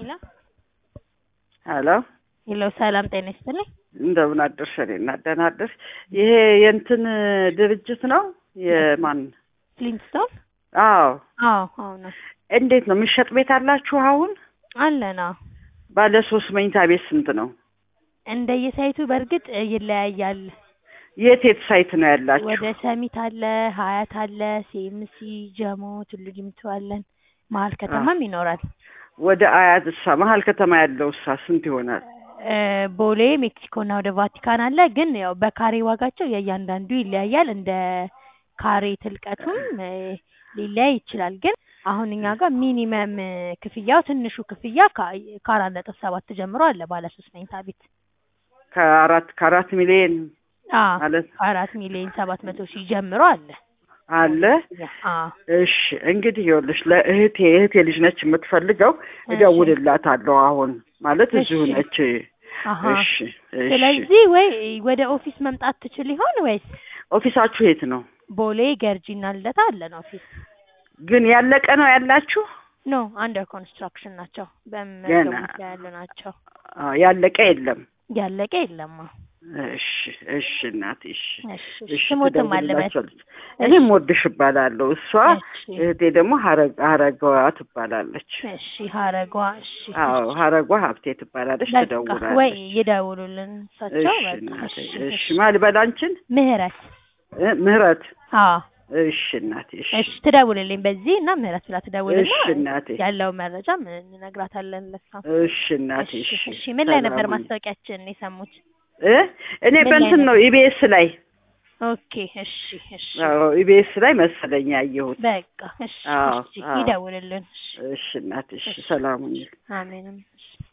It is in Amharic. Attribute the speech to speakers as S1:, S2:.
S1: ሄሎ
S2: ሄሎ
S1: ሄሎ፣ ሰላም ጤና ይስጥልኝ።
S2: እንደምን አደርሽ? እኔ እና ደህና አደርሽ። ይሄ የእንትን ድርጅት ነው የማን?
S1: ፍሊንትስቶን?
S2: አዎ።
S1: አዎ አዎ ነው
S2: እንዴት ነው የሚሸጥ ቤት አላችሁ አሁን?
S1: አለና
S2: ባለ ሶስት መኝታ ቤት ስንት ነው?
S1: እንደየሳይቱ በእርግጥ ይለያያል።
S2: የት የት ሳይት ነው ያላችሁ?
S1: ወደ ሰሚት አለ፣ ሀያት አለ፣ ሴምሲ፣ ጀሞ፣ ቱሉ ዲምቱ አለን። መሀል ከተማም ይኖራል።
S2: ወደ አያት እሳ መሀል ከተማ ያለው እሳ ስንት ይሆናል?
S1: እ ቦሌ ሜክሲኮ እና ወደ ቫቲካን አለ። ግን ያው በካሬ ዋጋቸው የእያንዳንዱ ይለያያል። እንደ ካሬ ትልቀቱም እ ሊለያይ ይችላል። ግን አሁን እኛ ጋር ሚኒመም ክፍያው ትንሹ ክፍያ ከ- ከአራት ነጥብ ሰባት ጀምሮ አለ ባለ ሶስት መኝታ ቤት
S2: ከአራት ከአራት ሚሊዮን
S1: አዎ
S2: ማለት
S1: ከአራት ሚሊዮን ሰባት መቶ ሺህ ጀምሮ አለ።
S2: አለ።
S1: አዎ
S2: እሺ እንግዲህ ይኸውልሽ ለእህቴ እህቴ ልጅ ነች የምትፈልገው፣
S1: እሺ።
S2: እደውልላታለሁ አሁን ማለት እዚሁ
S1: እሺ።
S2: ነች።
S1: አሀ
S2: እሺ እሺ።
S1: ስለዚህ ወይ ወደ ኦፊስ መምጣት ትችል ይሆን ወይስ
S2: ኦፊሳችሁ የት ነው?
S1: ቦሌ ገርጂና ልደታ አለን ኦፊስ?
S2: ግን ያለቀ ነው ያላችሁ?
S1: ኖ አንደር ኮንስትራክሽን ናቸው።
S2: ገና
S1: በመገንባት ላይ ያሉ ናቸው።
S2: አዎ፣ ያለቀ የለም።
S1: ያለቀ የለማ።
S2: እሺ እሺ እናቴ እሺ
S1: እሺ
S2: እሺ
S1: ስሞትም አለበት።
S2: ትደውልላቸዋለች። እኔም ወድሽ እባላለሁ። እሷ
S1: እሺ
S2: እህቴ ደግሞ ሀረግ ሀረገዋ ትባላለች።
S1: እሺ ሀረጓ እሺ
S2: አዎ ሀረጓ ሀብቴ ትባላለች።
S1: በቃ ወይ
S2: ትደውላለች።
S1: ይደውሉልን እሳቸው።
S2: እሺ
S1: በቃ
S2: እናቴ
S1: እሺ
S2: እሺ
S1: እሺ
S2: ማን ልበል አንቺን?
S1: ምህረት
S2: እ ምህረት
S1: አዎ
S2: እሺ እናቴ እሺ
S1: እሺ ትደውልልኝ በዚህ እና ምህረት ብላ ትደውልና
S2: እሺ እናቴ
S1: ያለው መረጃ እንነግራታለን ለሷ።
S2: እሺ እናቴ
S1: እሺ
S2: እሺ
S1: እሺ ምን ላይ ነበር
S2: ሰላም ሁኚ።
S1: ማስታወቂያችን የሰሙት?
S2: እ እኔ
S1: ምን ላይ
S2: በእንትን ነው ኢቢኤስ ላይ
S1: ኦኬ እሺ እሺ
S2: አዎ ኢቢኤስ ላይ መሰለኝ ያየሁት።
S1: በቃ እሺ
S2: አዎ
S1: እሺ
S2: አዎ
S1: ይደውልልን። እሺ
S2: እሺ እናቴ እሺ
S1: እሺ
S2: ሰላም ሁኚ።
S1: አሜንም እሺ